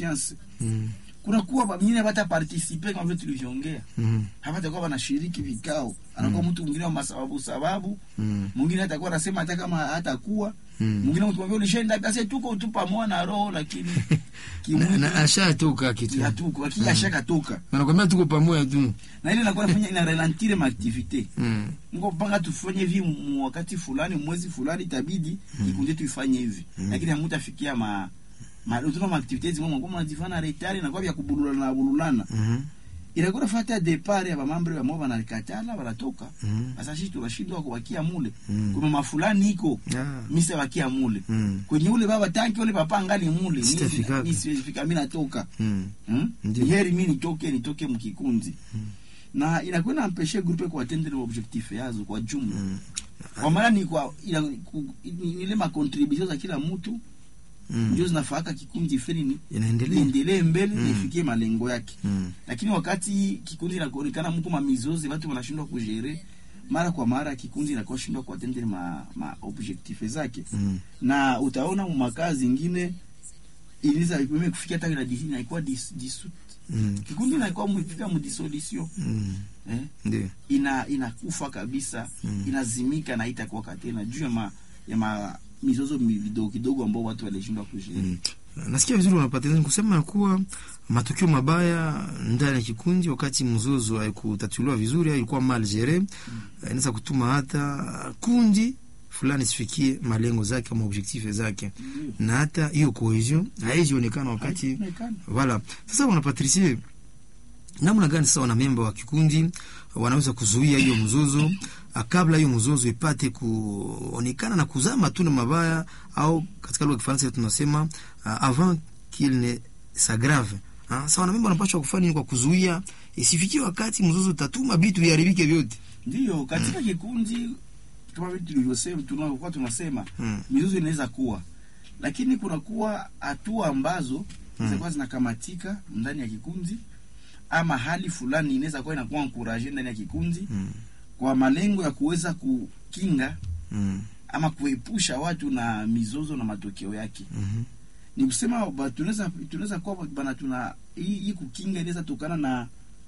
confiance Mm. kunakuwa wengine hawata participe kama vile tulivyoongea Mm. hawatakuwa wanashiriki vikao anakuwa mtu mwingine wa masababu sababu Mm. mwingine atakuwa anasema hata kama hatakuwa Mm. mwingine ukimwambia ulishaenda basi tuko tu pamoja na roho lakini Na- kimwili na ashatoka kitu hatuko lakini ashakatoka nakwambia tuko pamoja tu na ile inakuwa inafanya ina ralentire maaktivite Mm. mko panga tufanye hivi mu wakati fulani mwezi fulani itabidi kikundi tuifanye hivi lakini hamutafikia ma ma tuna ma activities mwa kwa mnajifana retard na kwa vya kubululana na bululana Mhm. inakuwa fata depart ya mamambre ya mwa wanakatala wanatoka Mhm. sasa sisi tunashindwa kubakia mule Mm. kuna mafulani iko Ah. misa bakia mule Mm. kwenye ule baba tanki ule papa ngali mule Sitafika. mimi siwezi fika mimi natoka Mm. Hmm? Ndiyo. heri mi nitoke nitoke mkikunzi na inakuwa inampeshe grupe kuatendre objectif yazo kwa jumla Mm. kwa maana ni kwa ina, ku, ni, ile makontribution za kila mtu Mm. ndio zinafaka kikundi fulani ni inaendelea iendelee mbele Mm. na ifikie malengo yake Mm. lakini wakati kikundi inakuonekana mko mamizozi watu wanashindwa kujere mara kwa mara kikundi inakuwa shindwa kuatendre ma, ma objectif zake Mm. na utaona makazi zingine iliza mimi kufikia hata ina inakuwa dis, disut Mm. kikundi inakuwa mfika mdisolution Mm. eh? Ndio. ina inakufa kabisa Mm. inazimika na itakuwa tena juu ya ma, ya ma mizozo mi- vidogo kidogo ambao watu walishindwa kushiriki Mm. nasikia vizuri unapata kusema ya kuwa matukio mabaya ndani ya kikundi wakati mzozo haikutatuliwa vizuri au ilikuwa mal gere inaweza kutuma hata kundi fulani sifikie malengo zake ama objectif zake na hata hiyo cohesion haijionekana wakati Haionekani. Voilà. Sasa wana Patricie, namna gani sasa wanamemba wa kikundi wanaweza kuzuia hiyo mzozo ah, kabla hiyo mzozo ipate kuonekana na kuzaa matunda mabaya, au katika lugha ya Kifaransa tunasema uh, avant qu'il ne s'aggrave. Ah, Sasa wanamemba wanapaswa kufanya nini kwa kuzuia isifikie wakati mzozo utatuma vitu viharibike vyote? Ndiyo, katika kikundi kama vile tulivyosema, tunakuwa tunasema Mm. mizozo inaweza kuwa, lakini kunakuwa hatua ambazo zinakuwa zinakamatika ndani ya kikundi, ama hali fulani inaweza kuwa inakuwa encourage ndani ya kikundi Mm. kwa malengo ya kuweza kukinga Mm. ama kuepusha watu na mizozo na matokeo yake. Mhm. Ni kusema ba- tunaweza tunaweza kuwa bana tuna hii, hii kukinga inaweza tokana na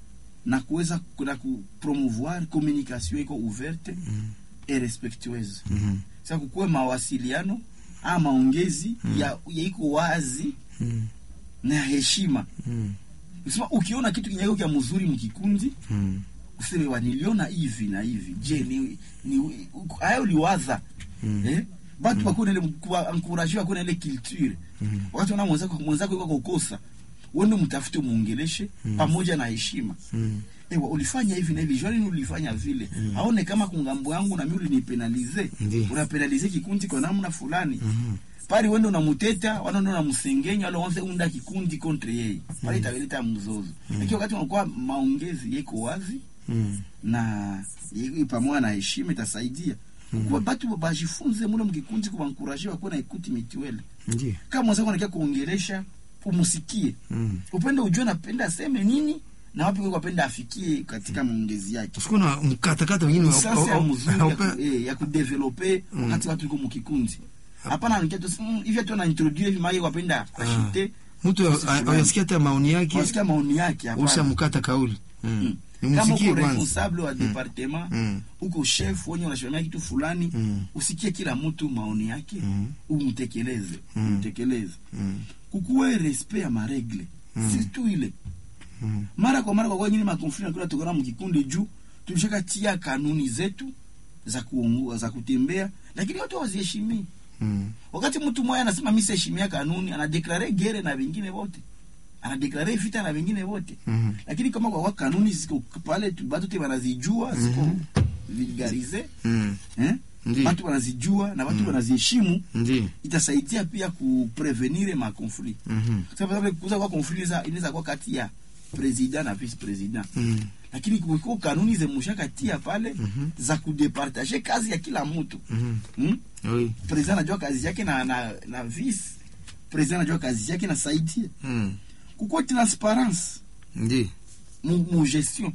na kuweza na kupromouvoir communication iko ouverte Mm. et respectueuse. Mhm. Sasa kukuwe mawasiliano ama maongezi Mm. ya, ya iko wazi Mm. na ya heshima. Mm. Kusema ukiona kitu kinyako kya mzuri mkikundi Mm. useme wa niliona hivi na hivi. Je, ni ni hayo liwaza Mm. eh batu mm. bakuna ile kuwa encourage bakuna ile culture Mm. wakati una mwenzako mwenzako yuko kukosa wewe mtafute muongeleshe Mm. pamoja na heshima Mm. ewa ulifanya hivi na hivi jwani ulifanya vile aone kama kungambo yangu na mimi ulinipenalize Ndiyo. unapenalize kikundi kwa namna fulani Mhm. pale wende unamuteta wala ndo unamsengenya wala wanze unda kikundi contre yeye pale italeta mzozo lakini wakati unakuwa maongezi yako wazi Mm. na i- pamoja na heshima itasaidia Mhm. kwa batu bajifunze mule mkikundi kubankuraje wakuwe na ikuti mituele Ndiyo. kama mwenzako anakia kuongelesha umusikie Mm. upende ujue napenda aseme nini na wapi kwa apenda afikie katika maongezi yake Usikuwe na mkatakata wengine wa- sasa ya wa- mzuri ya, haupe- ku, eh, ya kudevelope Mm. wakati watu iko mkikundi hapana nikia tu mm, hivi tu na introduce hivi mai wapenda ashite mtu Sisi fulani. ayasikia hata maoni yake wasikia maoni yake hapana ushamkata kauli mm. Mm. Ni kama msikie uko kwanza responsable wa departement Mm. uko chef wenye unasimamia kitu fulani Mm. usikie kila mtu maoni yake Mm. umtekeleze Mm. umtekeleze Mm. kukuwe respect ya maregle Mm. si tu ile Mm. mara kwa mara kwa kwa nyinyi makonflikt nakuna tokana mkikundi juu tulishakatia kanuni zetu za kuongoza za kutembea lakini watu hawaziheshimii Mm. wakati mtu mmoja anasema mimi siheshimia kanuni anadeklare gere na wengine wote anadeklare vita na wengine wote Mm. lakini kama kwa kwa kanuni ziko pale tu batu te wanazijua ziko Mhm. vulgarize Mm. eh Ndiyo. watu wanazijua na watu wanaziheshimu Ndiyo. itasaidia pia kuprevenir ma conflit Mhm. sababu kuza kwa conflit inaweza- inaweza kuwa kati ya president na vice president Mm. lakini kumekuwa kanuni zemushakatia pale Mhm. za kudepartage kazi ya kila mtu Mhm. hmm? Oui. president anajua kazi yake na, na, na vice president anajua kazi yake na saidia Mm. kukuwa transparence Ndiyo. mu, mu gestion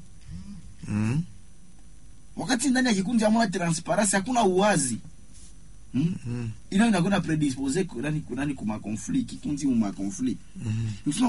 Mm. wakati ndani ya kikundi hamuna transparence hakuna uwazi hmm? Mm. ina inakwenda predispose kunani kunani kuma conflit kikundi mu ma conflit Mhm. Ni kusema